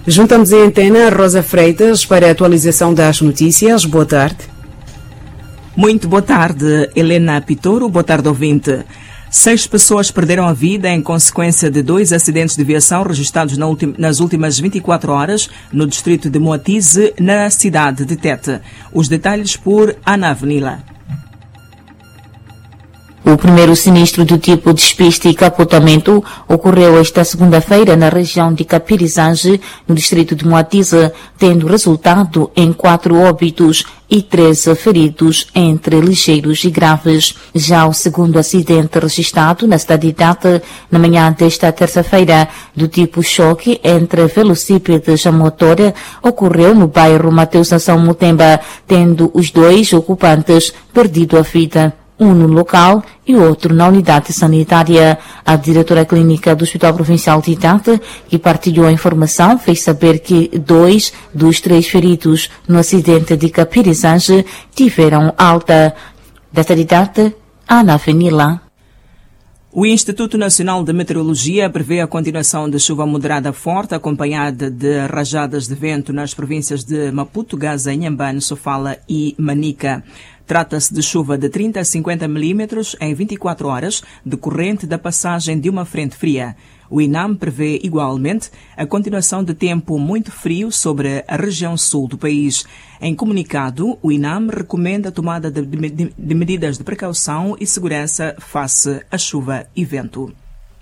Juntamos em antena a Rosa Freitas para a atualização das notícias. Boa tarde. Muito boa tarde, Helena Pitoro. Boa tarde, ouvinte. Seis pessoas perderam a vida em consequência de dois acidentes de viação registrados nas últimas 24 horas no distrito de Moatize, na cidade de Tete. Os detalhes por Ana Avenila. O primeiro sinistro do tipo despiste e capotamento ocorreu esta segunda-feira na região de Capirizange, no distrito de Moatize, tendo resultado em quatro óbitos e 13 feridos, entre ligeiros e graves. Já o segundo acidente registrado na cidade de Tata, na manhã desta terça-feira, do tipo choque entre velocípedes a motor, ocorreu no bairro Mateus Nação Mutemba, tendo os dois ocupantes perdido a vida um no local e outro na unidade sanitária. A diretora clínica do Hospital Provincial de Itata, que partilhou a informação, fez saber que dois dos três feridos no acidente de Capirizange tiveram alta. Desta de Itata, Ana Fenila. O Instituto Nacional de Meteorologia prevê a continuação de chuva moderada forte, acompanhada de rajadas de vento nas províncias de Maputo, Gaza, Inhambane, Sofala e Manica. Trata-se de chuva de 30 a 50 milímetros em 24 horas, decorrente da passagem de uma frente fria. O INAM prevê igualmente a continuação de tempo muito frio sobre a região sul do país. Em comunicado, o INAM recomenda a tomada de, de, de medidas de precaução e segurança face à chuva e vento.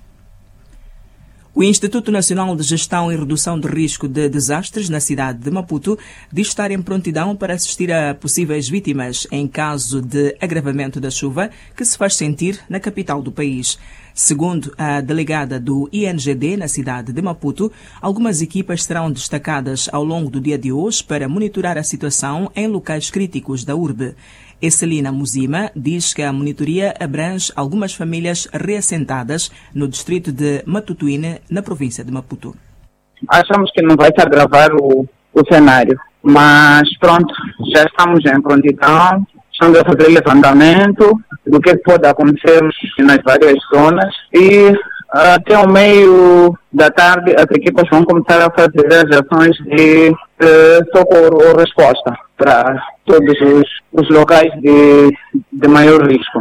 O Instituto Nacional de Gestão e Redução de Risco de Desastres na cidade de Maputo diz estar em prontidão para assistir a possíveis vítimas em caso de agravamento da chuva que se faz sentir na capital do país. Segundo a delegada do INGD na cidade de Maputo, algumas equipas serão destacadas ao longo do dia de hoje para monitorar a situação em locais críticos da urbe. Esselina Muzima diz que a monitoria abrange algumas famílias reassentadas no distrito de Matutuine, na província de Maputo. Achamos que não vai se agravar o, o cenário, mas pronto, já estamos em prontidão, estamos a fazer levantamento do que pode acontecer nas várias zonas e até o meio da tarde as equipas vão começar a fazer as ações de, de socorro ou resposta para todos os, os locais de, de maior risco.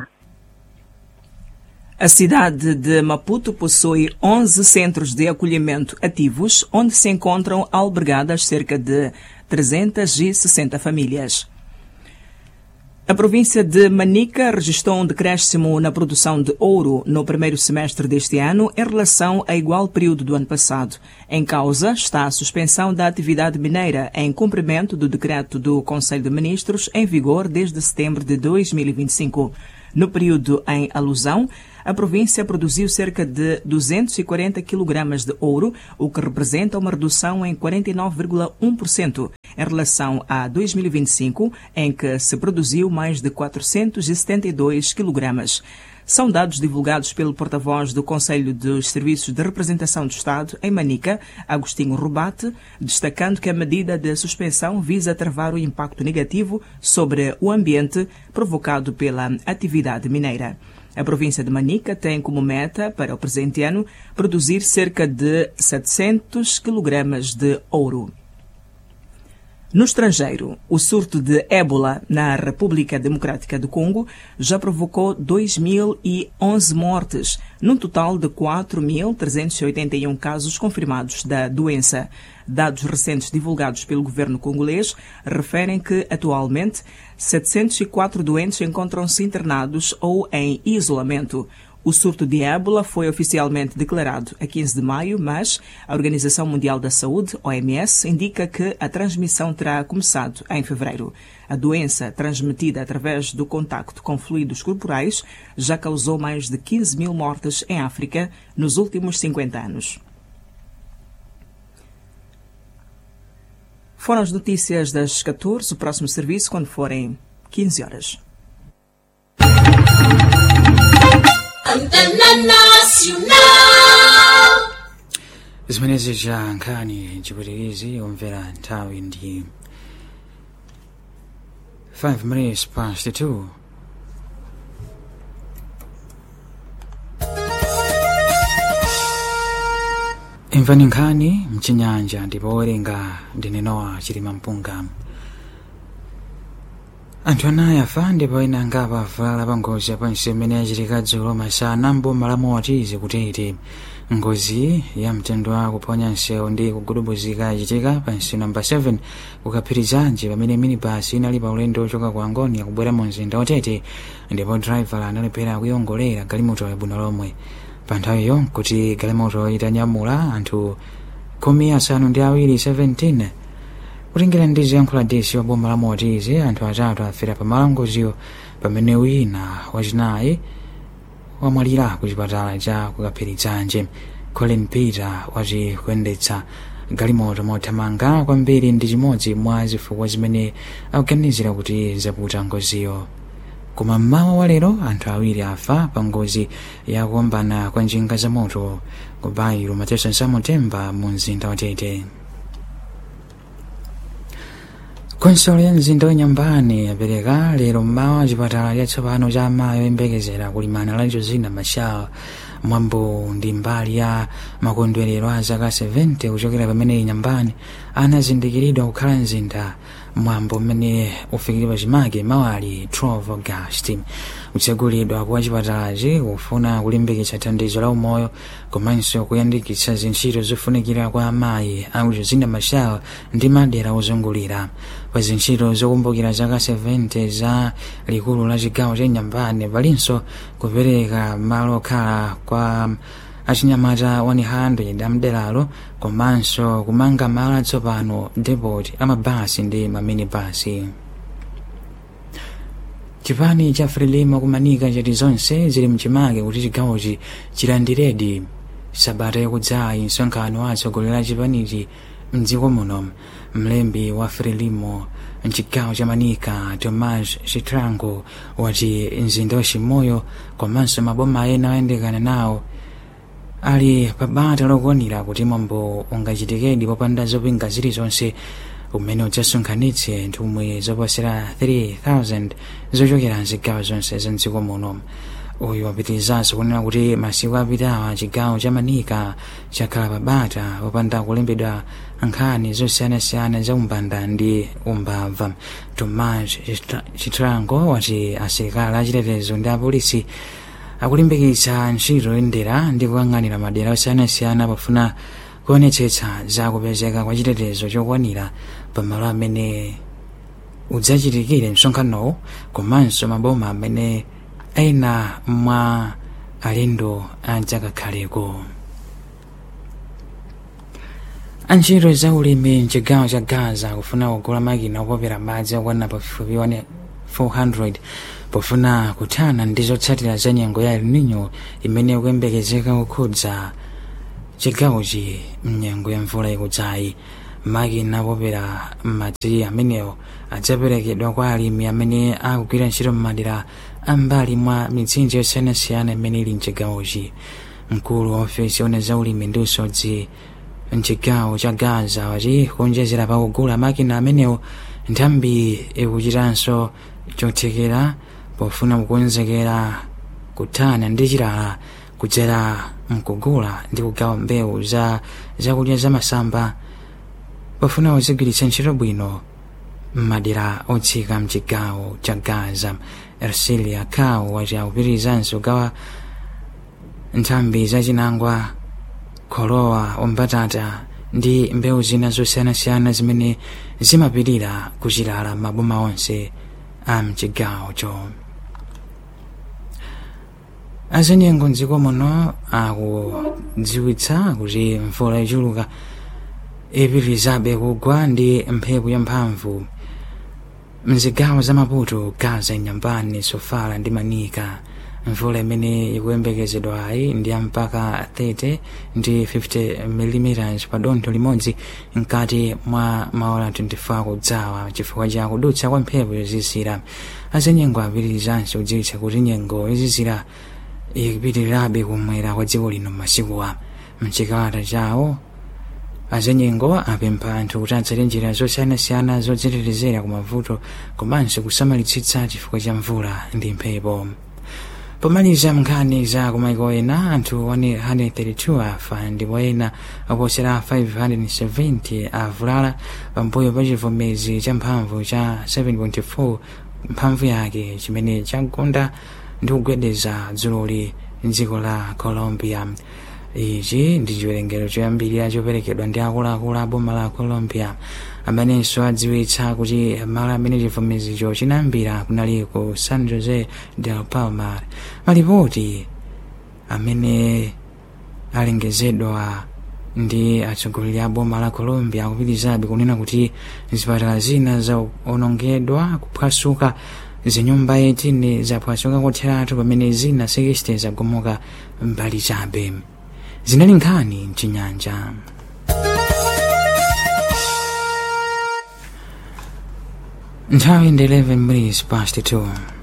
A cidade de Maputo possui 11 centros de acolhimento ativos, onde se encontram albergadas cerca de 360 famílias. A província de Manica registrou um decréscimo na produção de ouro no primeiro semestre deste ano em relação a igual período do ano passado. Em causa está a suspensão da atividade mineira em cumprimento do decreto do Conselho de Ministros em vigor desde setembro de 2025. No período em alusão, a província produziu cerca de 240 kg de ouro, o que representa uma redução em 49,1% em relação a 2025, em que se produziu mais de 472 kg. São dados divulgados pelo porta-voz do Conselho dos Serviços de Representação do Estado, em Manica, Agostinho Rubate, destacando que a medida de suspensão visa travar o impacto negativo sobre o ambiente provocado pela atividade mineira. A província de Manica tem como meta, para o presente ano, produzir cerca de 700 kg de ouro. No estrangeiro, o surto de ébola na República Democrática do Congo já provocou 2.011 mortes, num total de 4.381 casos confirmados da doença. Dados recentes divulgados pelo governo congolês referem que, atualmente, 704 doentes encontram-se internados ou em isolamento. O surto de ébola foi oficialmente declarado a 15 de maio, mas a Organização Mundial da Saúde, OMS, indica que a transmissão terá começado em fevereiro. A doença, transmitida através do contacto com fluidos corporais, já causou mais de 15 mil mortes em África nos últimos 50 anos. Foram as notícias das 14, o próximo serviço quando forem 15 horas. Antena Nacional. zimenezi ja nkhani chipwitikizi omvera nthawi ndi 5 minutes past 2 imvani nkhani mchinyanja ndipo owerenga ndine nowa chilima mpunga anthu anayi afa ndipo ena angapa avulala pa ngozi yapansi imene yachitika dzulo masana mboma la motizi kutete ngozi ya mtendo wa kuphonya nsewu ndi kugudubuzika yachitika pansi namba 7 kukaphirizanji pamene minibasi inali pa ulendo ochoka ku angoni akubwera mu mzinda otete ndipo driver analephera kuyongolera galimoto yabwino lomwe pa nthawiyo kuti galimoto itanyamula anthu khumi asanu ndi awiri 17 kutengera ndi ziyankhulo desi wa boma la motizi anthu atatu afera pa ngoziyo pamene wina wachinayi wamwalira ku chipatala cha kukaphirizanje colin peter wati kuyendetsa galimoto mothamanga kwambiri ndi chimodzi mwa zifukwa zimene akuganizira kuti zaputa ngoziyo koma mmawa wa lero anthu awiri afa pa ngozi yakuombana kwa njinga za moto ku bairo mateso samutemba mu mzinda watete konsolo ya mzinda wanyambani yapereka lero mmawa chipatala chatsopano cha amayi oyembekezera kulimana la josina machal mwambo ndi mbali ya makondwerero a zaka 70 kuchokera pamene nyambani anazindikiridwa kukhala mzinda mwambo umene ufikire pachimake mawali 12 august kutsegulidwa kwa chipatalachi kufuna kulimbikitsa thandizo la umoyo komanso kuyandikitsa zintchito zofunikira kwa amayi a josina machal ndi madera ozungulira pa zintchito zokumbukira zaka 70 za likulu la chigawo cha nyambani palinso kupereka malo okhala kwa achinyamata 100 amderalo komanso kumanga malo atsopano depot amabasi ndi maminibasi chipani cha frelimo kumanika chati zonse zili mchimake kuti chigawochi chilandiredi sabata yakudzayi msonkhano wa atsogoleri a chipanichi mdziko muno mlembi wa frelimo mchigawo cha manika tomas chitrango wati mzinda wachimoyo komanso maboma ena oyandikana nawo ali pabata lokwanira kuti mwambo ungachitikedi popanda zopinga zilizonse umene udzasonkhanitse nthumwi zoposera 3000 zochokera mzigawo zonse za mdziko muno uyu wapitirizanso kunena kuti masiku apitawa chigawo cha manika chakhala pabata popanda kulembedwa nkhani zosiyanasiyana za umbanda ndi umbava tomas chitrango wati asilikali achitetezo ndi apolisi akulimbikitsa ntchito yoyendera ndi kuyang'anira madera osiyanasiyana pofuna kuonetsetsa za kupezeka kwa chitetezo chokwanira pamalo amene udzachitikire msonkhanowo komanso maboma amene ena mwa alendo adzakakhaleko antchito za ulimi mchigawo cha gaza kufuna kugula makina opopera madzi okwana pafupi 400 pofuna kuthana ndi zotsatira za nyengo ya el nino imene ikuyembekezeka kukhudza chigawochi mnyengo ya mvula ikudzayi makina opopera madzi amenewo adzaperekedwa kwa alimi amene akugwira ntchito m'madera ambali mwa mitsinje yosiyanasiyana imene ili mchigawochi mkulu wa ofesi one za ulimi ndi usodzi mchigawo cha gaza wati kuonjezera pakugula makina amenewo nthambi ikuchitanso chothekera pofuna kukonzekera kuthana ndi chilala kudzera mkugula ndi kugawa mbewu za zakudya zamasamba pofuna kuzigwiritsa ntchito bwino m'madera otsika mchigawo cha gaza ersilia kawo wati akupitirizanso kugawa nthambi zachinangwa kholowa umbatata ndi mbewu zina zosiyanasiyana zimene zimapirira kuchilala maboma onse a mchigawocho azenyengo mdziko muno akudziwitsa kuti mvula ichuluka ipitirizabe kugwa ndi mphepo yamphamvu mzigawo za maputo gaza nyambani sofala ndi manika mvula imene ikuyembekezedwayi ndi mpaka 30 ndi 50 mm pa dontho limodzi mkati mwa maola 24 kudzawa chifukwa cha kudutsa kwa mphepo yozizira azenyengo apitirizanso kudziwitsa kuti nyengo yozizira ikupitirirabe kumwera kwa dziko lino m'masikuwa mchikalata chawo azenyengo apempha anthu kuti atsate njira zosiyanasiyana zodzitetezera ku mavuto komanso kusamalitsitsa chifukwa cha mvula ndi mphepo pomaliza nkhani za kumaiko ena anthu 132 afa ndipo ena oposera 570 avulala pambuyo pa chivomezi cha mphamvu cha 7.4 mphamvu yake chimene chagunda ndi kugwedeza dzuloli mdziko la colombia ichi ndi chiwerengero choyambirira choperekedwa ndi akuluakulu a boma la colombia amenenso adziwitsa kuti malo amene chivomezicho chinayambira kunali ku san jose del palmar malipoti amene alengezedwa ndi atsogoleri a boma la colombia akupitirizabe kunena kuti zipatala zina zaonongedwa kuphwasuka zinyumba 18 zaphwasuka kotheratu pamene zina 60 zagomoka mbali chabe zinali nkhani mchinyanja nthawi ndi 11 minutes past 2